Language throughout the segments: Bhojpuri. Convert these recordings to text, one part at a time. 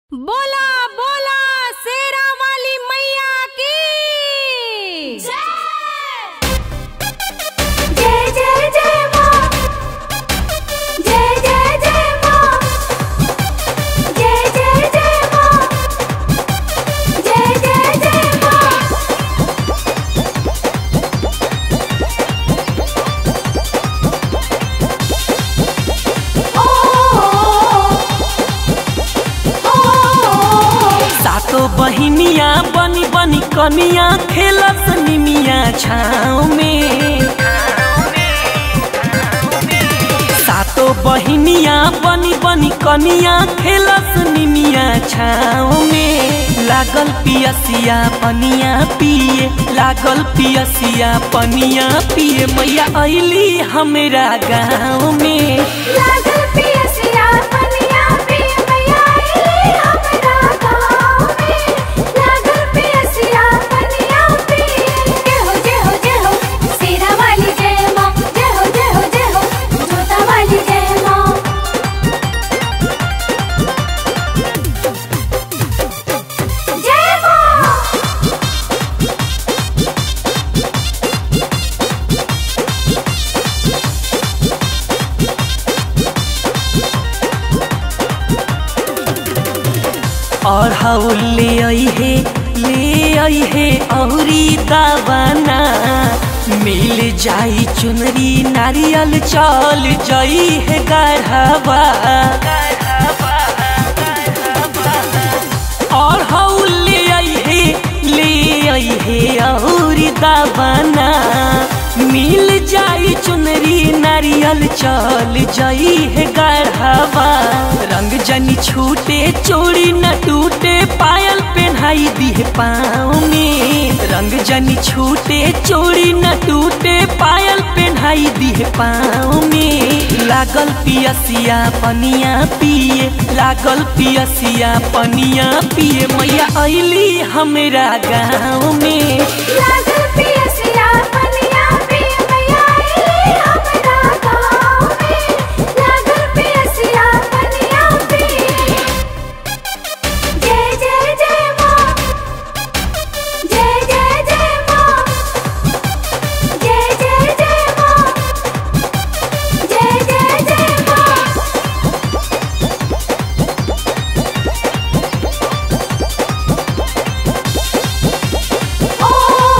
बोला बोला शेरा वाली मैया की जय जय जय माँ जय जय जय माँ जय जय जय माँ जय जय जय माँ ओ ओ सातो बहिनिया बनी बनी कनिया खेलस निमिया छाव में सातो बहिनिया बनी बनी कनिया खेलस निमिया छाव में लागल पियसिया पनिया पिए लागल पियसिया पनिया पिए मैया अइली हमरा गाँव में लागल पियसिया पनिया पिय मैया आइली हमरा गाँव में लागल पियसिया पनिया पिय जय हो जय हो जय हो शेरा वाली जय माँ जय हो जय हो जय हो जोता वाली जय माँ जय माँ और हाउल ले आई है ले आई है औरी दावाना मिल जाई चुनरी नारियल चल जाई है गढ़वा और हाउल ले आई है ले आई है औरी दावाना मिल जाई चुनरी नारियल चल जाई है गढ़वा रंग जनी छूटे चोरी न टूटे पायल पहनाई दी है पाँव में रंग जनी छूटे चोरी न टूटे पायल पहनाई दी है पाँव में लागल पियसिया पनिया पिए लागल पियसिया पनिया पिए मैया अइली हमरा गाँव में लागल पियसिया पनिया पिय मैया आइली हमरा गाँव में लागल पियसिया पनिया पिय जय जय जय माँ जय जय जय माँ जय जय जय माँ जय जय जय माँ ओ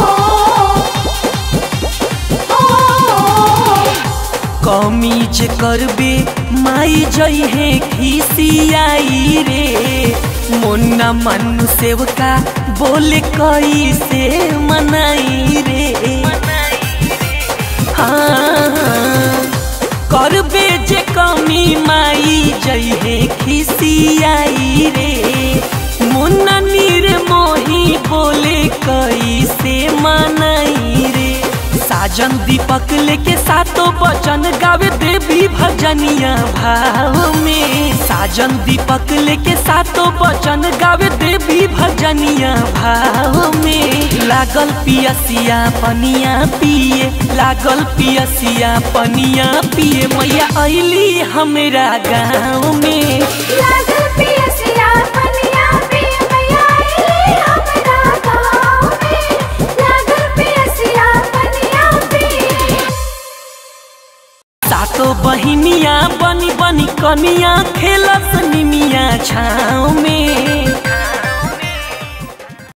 ओ कमी जे करबे माई जई है खिसियाई रे मुन्ना मनु सेवका बोले कई से मनाई रे हाँ करबे जे कमी माई जई है खिसियाई रे मुन्ना नीर मोही बोले कई से मनाई रे साजन दीपक लेके सातो बचन गावे देवी भजनिया भाव में साजन दीपक लेके सातो बचन गावे देवी भजनिया भाव में लागल पियसिया पनिया पिए लागल पियसिया पनिया पिए मैया अइली हमरा गाँव में लागल पियसिया पनिया पिय मैया आइली हमरा गाँव में लागल पियसिया पनिया पिय सातो बहिनिया बनी बनी कनिया खेलस निमिया